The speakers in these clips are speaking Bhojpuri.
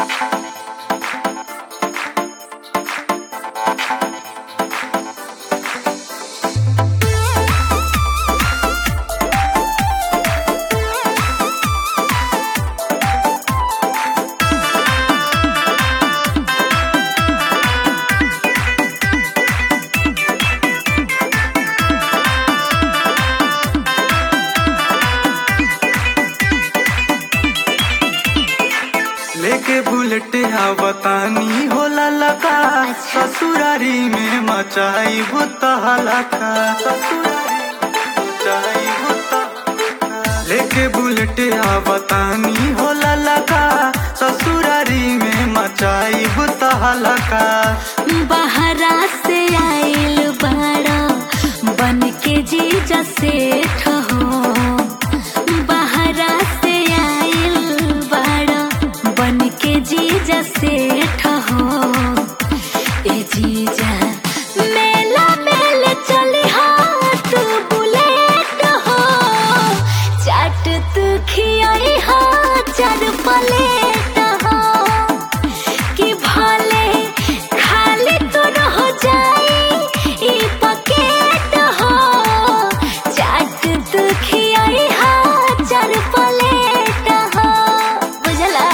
लेके बुलेट आवतानी होला लका ससुरारी में मचाई भूत हलका ससुरारी में मचाई भूत लेके बुलेट आवतानी होला लका ससुरारी में मचाई भूत हलका बहरा से आइल बड़ा बन के जीजा सेठ हो बहरा से आइल बड़ा बन के जीजा सेठ हो ए जीजा मेला मेले चली हाँ तू बुलेट हो चाट तू खियाई हाँ चार प्लेट हो कि भले खाली तो रह जाई ई पकेट हो चाट तू खियाई हाँ चार प्लेट हो बुझला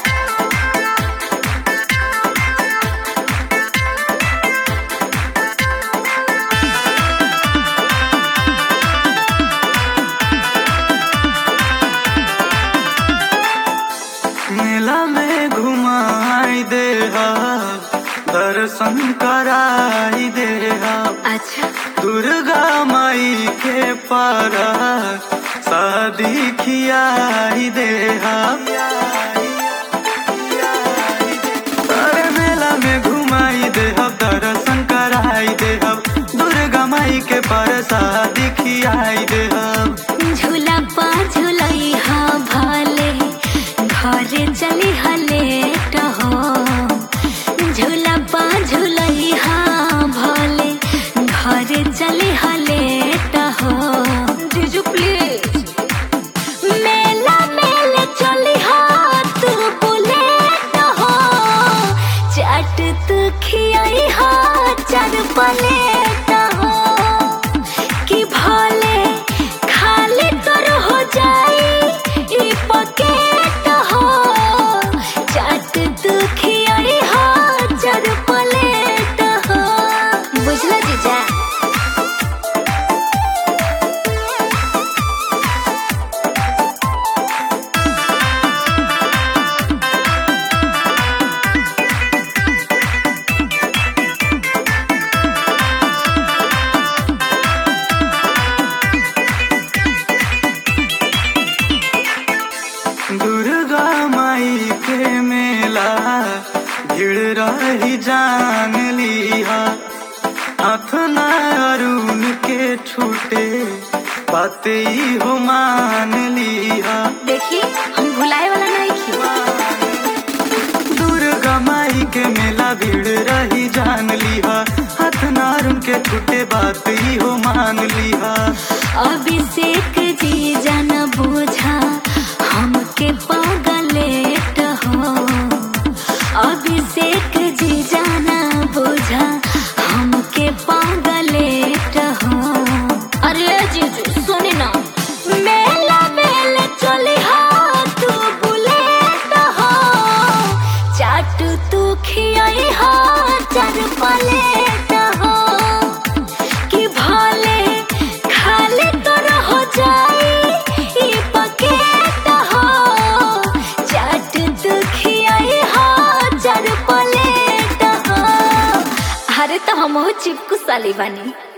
मेला में घुमाई दे हा दर्शन कराई दे हा अच्छा दुर्गा माई के पर शादी खियाई दे हा अरे मेला में घुमाई दे हा दर्शन कराई दे हा दुर्गा माई के पर शादी खियाई दे हा झूला पा झूलाई हाँ भले घरे चली हलेट हो झूला पा झूलाई हाँ भले घरे चली हलेट हो जीजू प्लीज मेला मेले चली हाँ तू बुलेट हो चाट तू खियाई हाँ चार प्लेट हो कि भले खाली तोर हो जाई ई पकेट हो चाट तू खियाई हो चार प्लेट हो बुझला जीजा दुर्गा माई के मेला भीड़ रही जान लिहा हाथ ना अरुण के छूटे बात ही हो मान लिहा देखी हम भुलाए वाला नहीं खी दुर्गा माई के मेला भीड़ रही जान लिहा हाथ ना अरुण के छूटे बात ही हो मान लिहा अभिषेक जी जान बुझा हमके पागलेट हो अभिषेक जी जाना बुझा हमके पागलेट हो अरे जीजू सुनी ना मेला मेले चली हाँ तू बुलेट हो चाट तू खियाई हाँ चार प्लेट हो कि भले खाली तोर हो जाई ई पकेट हो चाट तू खियाई हो चार प्लेट हो अरे तो हम चिपकू साली बानी